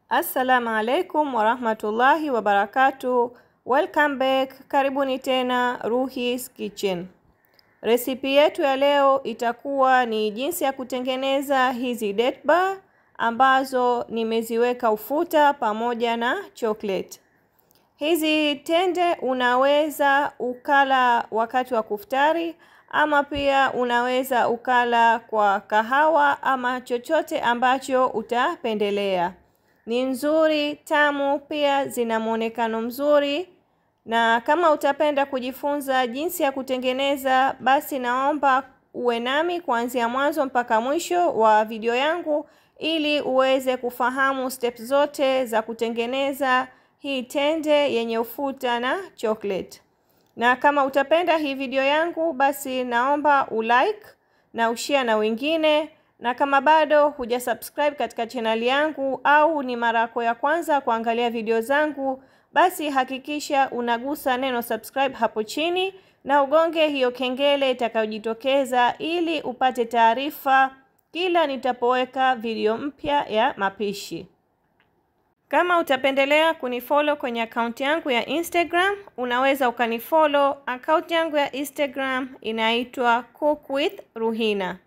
Assalamu alaikum warahmatullahi wabarakatuh. Welcome back, karibuni tena Ruhis Kitchen. Resipi yetu ya leo itakuwa ni jinsi ya kutengeneza hizi date bar ambazo nimeziweka ufuta pamoja na chocolate. Hizi tende unaweza ukala wakati wa kuftari ama pia unaweza ukala kwa kahawa ama chochote ambacho utapendelea. Ni nzuri, tamu, pia zina muonekano mzuri. Na kama utapenda kujifunza jinsi ya kutengeneza, basi naomba uwe nami kuanzia mwanzo mpaka mwisho wa video yangu ili uweze kufahamu steps zote za kutengeneza hii tende yenye ufuta na chocolate. Na kama utapenda hii video yangu, basi naomba ulike na ushare na wengine na kama bado huja subscribe katika chaneli yangu au ni mara yako ya kwanza kuangalia video zangu, basi hakikisha unagusa neno subscribe hapo chini na ugonge hiyo kengele itakayojitokeza ili upate taarifa kila nitapoweka video mpya ya mapishi. Kama utapendelea kunifollow kwenye akaunti yangu ya Instagram, unaweza ukanifollow. Akaunti yangu ya Instagram inaitwa Cook with Ruhina.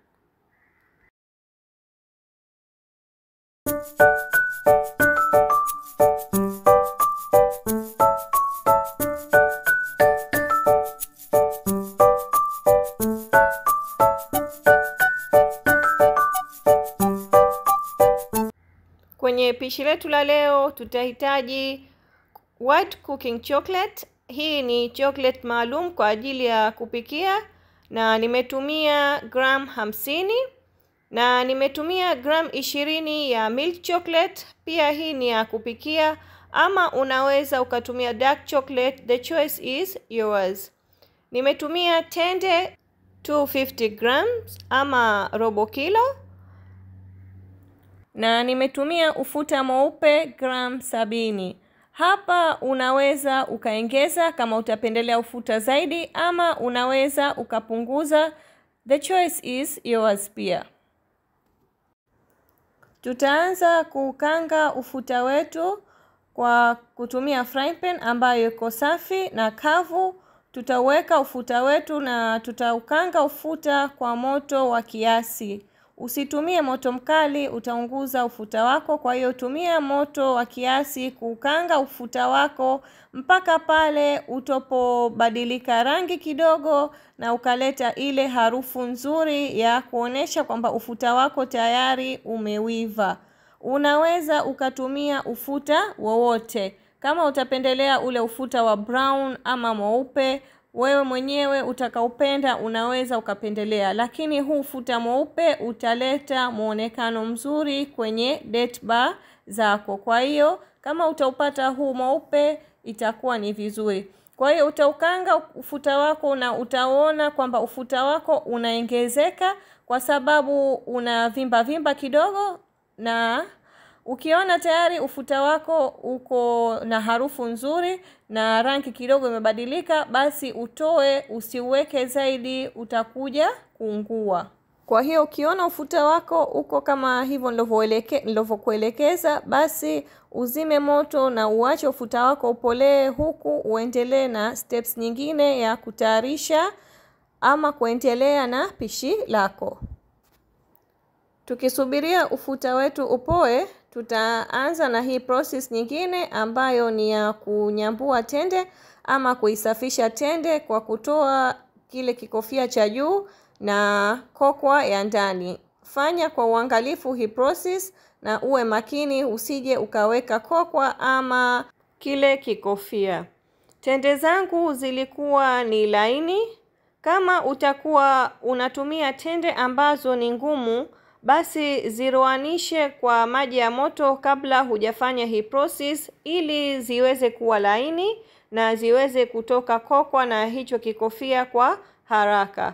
Kwenye pishi letu la leo tutahitaji white cooking chocolate. Hii ni chocolate maalum kwa ajili ya kupikia na nimetumia gram hamsini na nimetumia gram ishirini ya milk chocolate. Pia hii ni ya kupikia ama unaweza ukatumia dark chocolate, the choice is yours. Nimetumia tende 250 grams ama robo kilo na nimetumia ufuta mweupe gram sabini. Hapa unaweza ukaongeza kama utapendelea ufuta zaidi, ama unaweza ukapunguza, the choice is yours. Pia tutaanza kukanga ufuta wetu kwa kutumia frying pan ambayo iko safi na kavu. Tutaweka ufuta wetu na tutaukanga ufuta kwa moto wa kiasi. Usitumie moto mkali, utaunguza ufuta wako. Kwa hiyo tumia moto wa kiasi kuukanga ufuta wako mpaka pale utopobadilika rangi kidogo na ukaleta ile harufu nzuri ya kuonesha kwamba ufuta wako tayari umewiva. Unaweza ukatumia ufuta wowote, kama utapendelea ule ufuta wa brown ama mweupe wewe mwenyewe utakaupenda unaweza ukapendelea, lakini huu ufuta mweupe utaleta muonekano mzuri kwenye date bar zako. Kwa hiyo kama utaupata huu mweupe itakuwa ni vizuri. Kwa hiyo utaukanga ufuta wako na utaona kwamba ufuta wako unaongezeka kwa sababu una vimba vimba kidogo, na ukiona tayari ufuta wako uko na harufu nzuri na rangi kidogo imebadilika, basi utoe, usiuweke zaidi, utakuja kuungua. Kwa hiyo ukiona ufuta wako uko kama hivyo nilivyokuelekeza, basi uzime moto na uache ufuta wako upolee, huku uendelee na steps nyingine ya kutayarisha ama kuendelea na pishi lako. Tukisubiria ufuta wetu upoe, tutaanza na hii process nyingine ambayo ni ya kunyambua tende ama kuisafisha tende kwa kutoa kile kikofia cha juu na kokwa ya ndani. Fanya kwa uangalifu hii process na uwe makini usije ukaweka kokwa ama kile kikofia. Tende zangu zilikuwa ni laini. Kama utakuwa unatumia tende ambazo ni ngumu basi ziroanishe kwa maji ya moto kabla hujafanya hii process, ili ziweze kuwa laini na ziweze kutoka kokwa na hicho kikofia kwa haraka.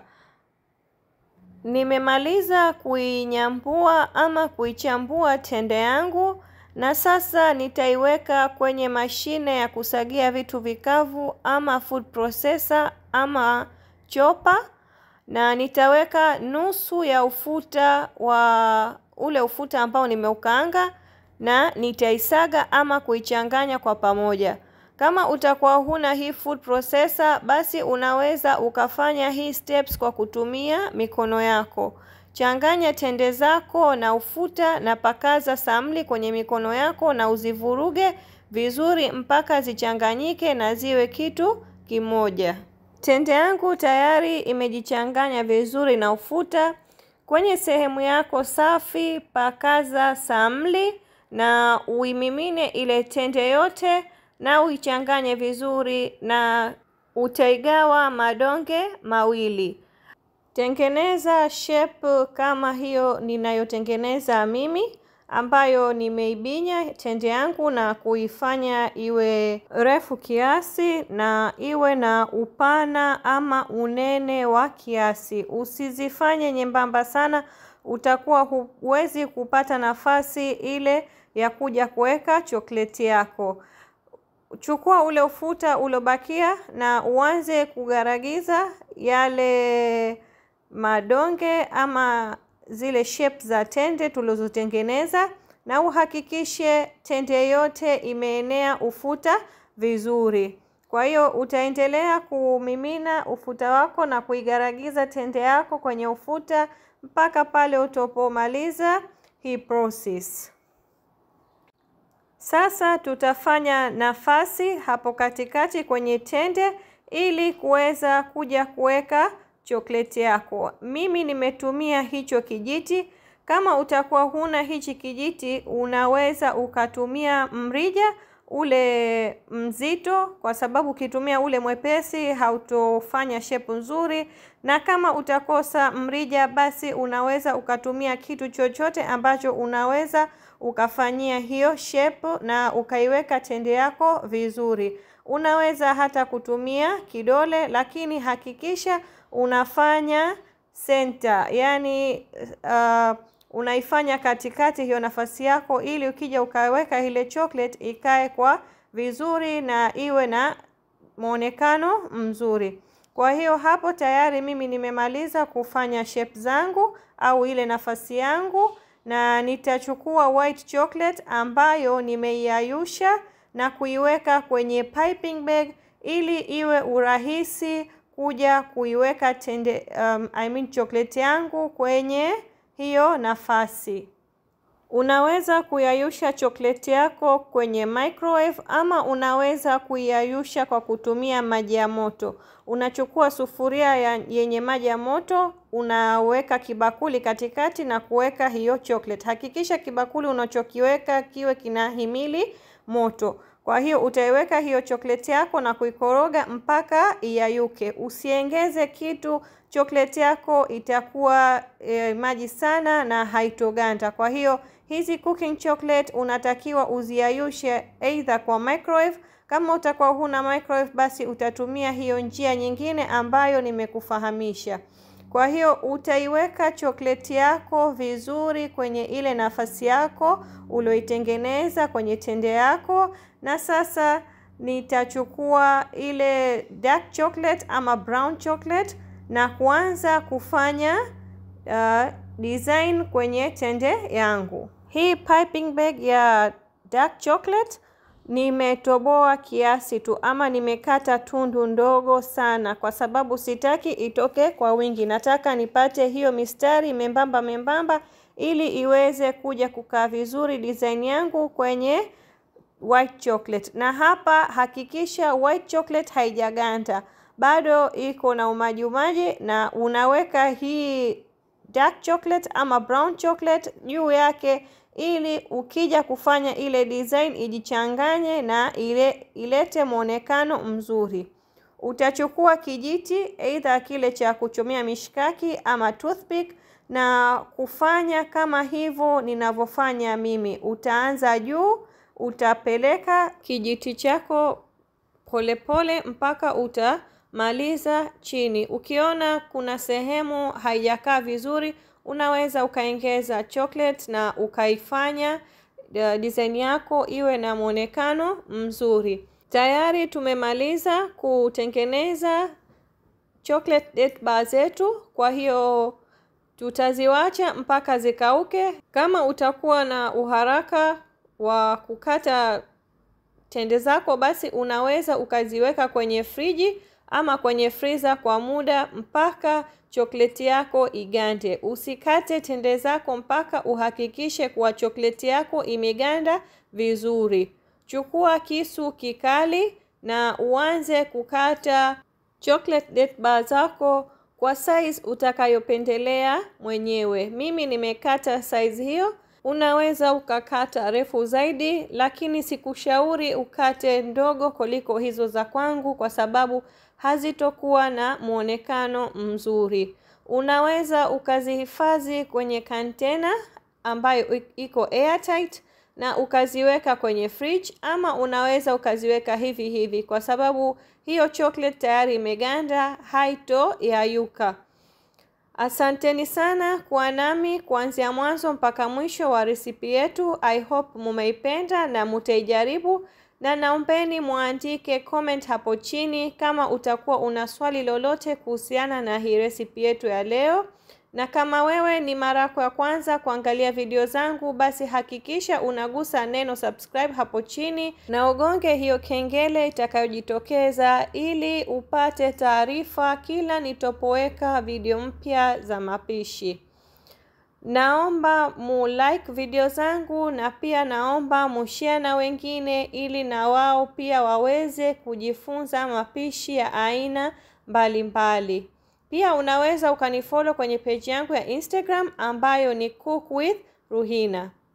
Nimemaliza kuinyambua ama kuichambua tende yangu, na sasa nitaiweka kwenye mashine ya kusagia vitu vikavu ama food processor ama chopa na nitaweka nusu ya ufuta wa ule ufuta ambao nimeukaanga na nitaisaga ama kuichanganya kwa pamoja. Kama utakuwa huna hii food processor, basi unaweza ukafanya hii steps kwa kutumia mikono yako. Changanya tende zako na ufuta na pakaza samli kwenye mikono yako na uzivuruge vizuri mpaka zichanganyike na ziwe kitu kimoja. Tende yangu tayari imejichanganya vizuri na ufuta. Kwenye sehemu yako safi, pakaza samli na uimimine ile tende yote na uichanganye vizuri na utaigawa madonge mawili. Tengeneza shape kama hiyo ninayotengeneza mimi ambayo nimeibinya tende yangu na kuifanya iwe refu kiasi na iwe na upana ama unene wa kiasi. Usizifanye nyembamba sana, utakuwa huwezi kupata nafasi ile ya kuja kuweka chokleti yako. Chukua ule ufuta uliobakia na uanze kugaragiza yale madonge ama zile shape za tende tulizotengeneza, na uhakikishe tende yote imeenea ufuta vizuri. Kwa hiyo utaendelea kumimina ufuta wako na kuigaragiza tende yako kwenye ufuta mpaka pale utapomaliza hii process. Sasa tutafanya nafasi hapo katikati kwenye tende ili kuweza kuja kuweka chokleti yako. Mimi nimetumia hicho kijiti. Kama utakuwa huna hichi kijiti, unaweza ukatumia mrija ule mzito, kwa sababu ukitumia ule mwepesi hautofanya shepu nzuri, na kama utakosa mrija, basi unaweza ukatumia kitu chochote ambacho unaweza ukafanyia hiyo shepu na ukaiweka tende yako vizuri. Unaweza hata kutumia kidole, lakini hakikisha unafanya center, yani uh, unaifanya katikati hiyo nafasi yako, ili ukija ukaweka ile chocolate ikae kwa vizuri na iwe na mwonekano mzuri. Kwa hiyo hapo tayari mimi nimemaliza kufanya shape zangu au ile nafasi yangu, na nitachukua white chocolate ambayo nimeiayusha na kuiweka kwenye piping bag ili iwe urahisi kuja kuiweka tende um, I mean chocolate yangu kwenye hiyo nafasi. Unaweza kuyayusha chocolate yako kwenye microwave ama unaweza kuiyayusha kwa kutumia maji ya moto. Unachukua sufuria ya yenye maji ya moto, unaweka kibakuli katikati na kuweka hiyo chocolate. Hakikisha kibakuli unachokiweka kiwe kinahimili moto. Kwa hiyo utaiweka hiyo chocolate yako na kuikoroga mpaka iyayuke. Usiengeze kitu, chocolate yako itakuwa e, maji sana na haitoganda. Kwa hiyo hizi cooking chocolate unatakiwa uziayushe either kwa microwave. Kama utakuwa huna microwave, basi utatumia hiyo njia nyingine ambayo nimekufahamisha. Kwa hiyo utaiweka chokleti yako vizuri kwenye ile nafasi yako ulioitengeneza kwenye tende yako, na sasa nitachukua ile dark chocolate ama brown chocolate na kuanza kufanya uh, design kwenye tende yangu. Hii piping bag ya dark chocolate nimetoboa kiasi tu ama nimekata tundu ndogo sana, kwa sababu sitaki itoke kwa wingi. Nataka nipate hiyo mistari membamba membamba, ili iweze kuja kukaa vizuri design yangu kwenye white chocolate. Na hapa hakikisha white chocolate haijaganda, bado iko na umaji umaji, na unaweka hii dark chocolate ama brown chocolate juu yake ili ukija kufanya ile design ijichanganye na ile ilete mwonekano mzuri. Utachukua kijiti aidha kile cha kuchomea mishkaki ama toothpick na kufanya kama hivyo ninavyofanya mimi. Utaanza juu, utapeleka kijiti chako polepole mpaka utamaliza chini. Ukiona kuna sehemu haijakaa vizuri unaweza ukaongeza chocolate na ukaifanya uh, design yako iwe na mwonekano mzuri. Tayari tumemaliza kutengeneza chocolate date bar zetu, kwa hiyo tutaziwacha mpaka zikauke. Kama utakuwa na uharaka wa kukata tende zako, basi unaweza ukaziweka kwenye friji ama kwenye freezer kwa muda mpaka chokleti yako igande. Usikate tende zako mpaka uhakikishe kuwa chokleti yako imeganda vizuri. Chukua kisu kikali na uanze kukata chocolate date bar zako kwa size utakayopendelea mwenyewe. Mimi nimekata size hiyo. Unaweza ukakata refu zaidi, lakini sikushauri ukate ndogo kuliko hizo za kwangu, kwa sababu hazitokuwa na muonekano mzuri. Unaweza ukazihifadhi kwenye container ambayo iko airtight na ukaziweka kwenye fridge, ama unaweza ukaziweka hivi hivi, kwa sababu hiyo chocolate tayari imeganda, haito yayuka. Asanteni sana kuwa nami kuanzia mwanzo mpaka mwisho wa resipi yetu. I hope mumeipenda na mutaijaribu, na naombeni muandike comment hapo chini kama utakuwa una swali lolote kuhusiana na hii resipi yetu ya leo. Na kama wewe ni mara yako ya kwanza kuangalia video zangu, basi hakikisha unagusa neno subscribe hapo chini na ugonge hiyo kengele itakayojitokeza ili upate taarifa kila nitopoweka video mpya za mapishi. Naomba mu like video zangu na pia naomba mushare na wengine ili na wao pia waweze kujifunza mapishi ya aina mbalimbali mbali. Pia unaweza ukanifollow kwenye page yangu ya Instagram ambayo ni Cook with Ruhina.